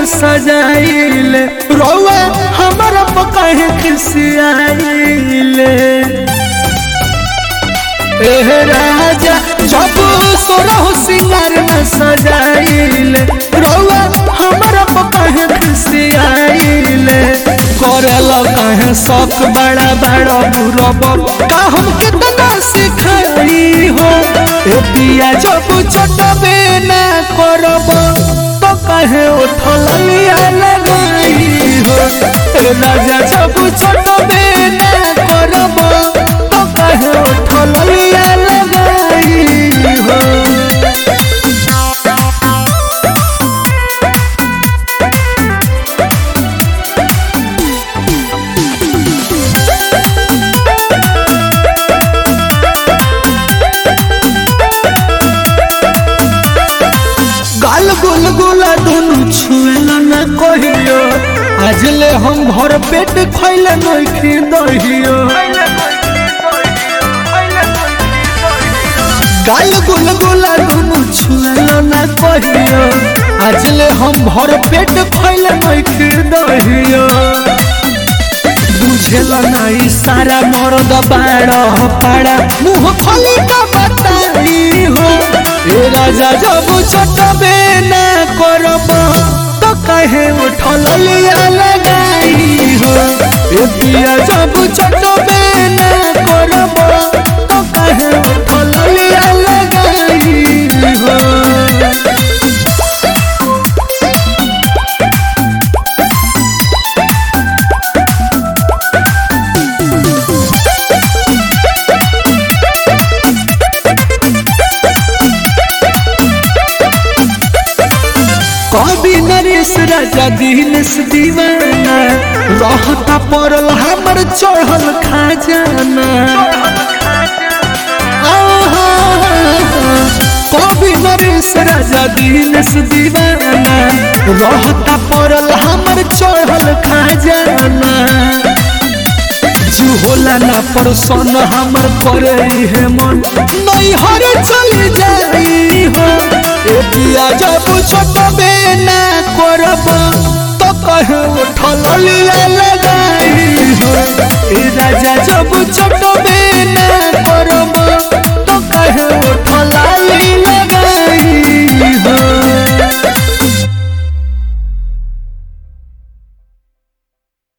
सजाइल रौआ हमारा पकाहे खिसियाइल एह राजा जब सोरह सिंगार न सजाइल रौआ हमारा पकाहे खिसियाइल करेल कहे शौक बड़ा बड़ा बुरब का हम कितना सिखाई हो ए पिया जब चटबे ना करब तो कहे उठल लिया लगाई हो ए राजा जब चटबे ना करब तो कहे उठल लिया लगाई हो गाल गुल गुला दोनों छुएला न कहियो आज ले हम भर पेट खैले नइखी दहियो गाल गुल गुला दोनों छुएला न कहियो आज ले हम भर पेट खैले नइखी दहियो बुझेला नहीं सारा मर्द बाड़ा पाड़ा मुंह खोली का बताई हो ए राजा जब चटबे ना करब तो कहे उठल लिया लगाई हो ए पिया जब चटबे ना करब तो कहे उठल लिया लगाई हो कभी नरेश राजा दिनेश दीवाना रहता पड़ल हमर चढ़ल खाजाना आहा, कभी नरेश राजा दिनेश दीवाना रहता पड़ल हमर चढ़ल खाजाना जू होला ना परसन हमर करे है मन नहीं हर चली जाई हो ए पिया जब छोटबे ना करब तो कहे उठल लिया लगाई हो ए राजा जब छोट